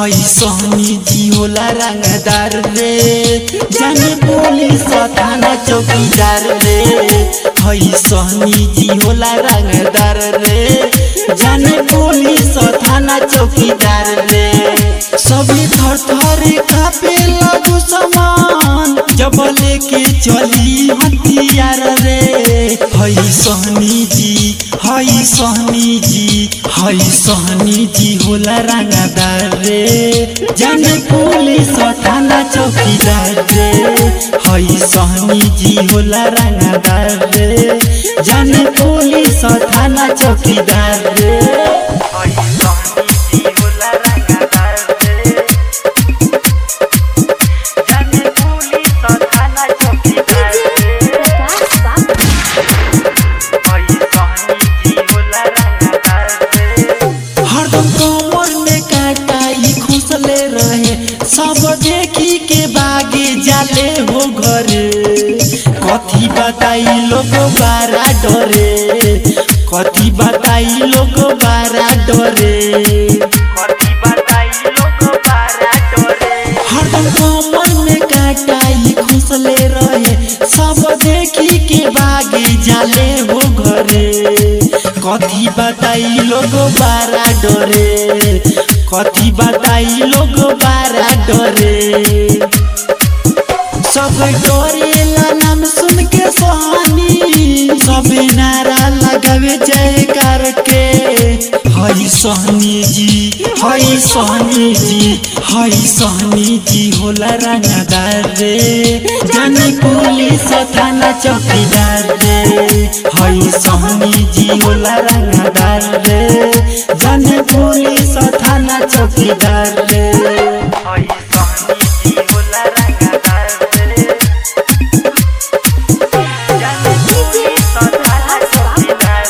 हई सहनी जी होला रंगदार रे जाने पुलिस थाना चौकीदार रे हई सहनी जी होला रंगदार रे जाने पुलिस थाना चौकीदार रे सभी थर थर कापे लगू समान जब लेके चली हथियार रे हई सहनी जी हई सहनी जी हई सहनी जी होला रंगदार रे जाने पुलिस थाना चौकीदार रे हई सहनी जी होला रंगदार रे जाने पुलिस थाना चौकीदार रे हई सहनी जी होला रंगदार रे जाने पुलिस थाना चौकीदार रे प्रकाश बाबू हरदम कमर में काटा ई खुसले रहे सब देखी के बागे जाले हो घरे कथी बताई लोग बारा डरे कथी बताई लोग बारा डरे कथी बताई लोग बारा डरे हरदम कमर में काटा ई खुसले रहे सब देखी के बागे जाले हो घरे कथी बताई लोग बारा डरे कथी बताई लोग बारा डरे सब डरेला नाम सुन के सहनी सब नारा लगावे जयकार के हई सहनी जी हई सहनी जी हई सहनी जी होला रंगदार रे जानी पुलिस थाना चौकीदार रे हई सहनी जी होला रंगदार रे जानी पुलिस थाना चौकीदार रे हई सहनी जी होला रंगदार रे जानी पुलिस थाना चौकीदार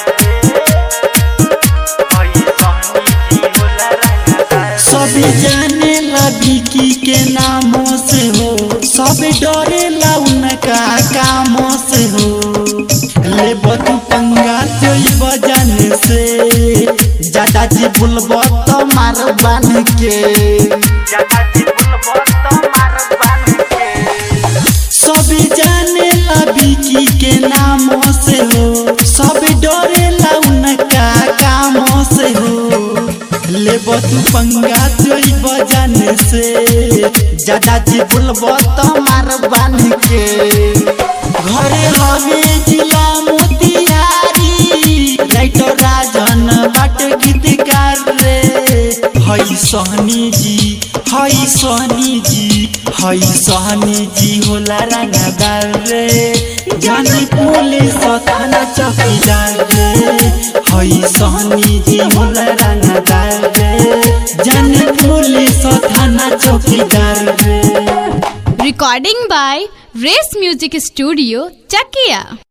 सब जाने ला विकी के नामों से हो सब डरे ला उनका कामों से हो ले बतू पंगा जोई बजाने से ज्यादा जी बुलबो तो मार बन के ज्यादा जी बुलबो तो मार बन के सब जाने ला विकी के नामों से हो सब डरे ला उनका कामों से हो ले तू पंगा जोई बजाने से ज्यादा जी बुलबो तो मार बन के घरे हवे जिला मोतिहारी राइटर राजन बाट गीतकार रे हई सहनी जी हई सहनी जी हई सहनी जी होला रंगदार रे जानी पुलिस थाना चौकीदार रे हई सहनी जी होला रंगदार रे जानी पुलिस थाना चौकीदार रे recording by race music studio chakia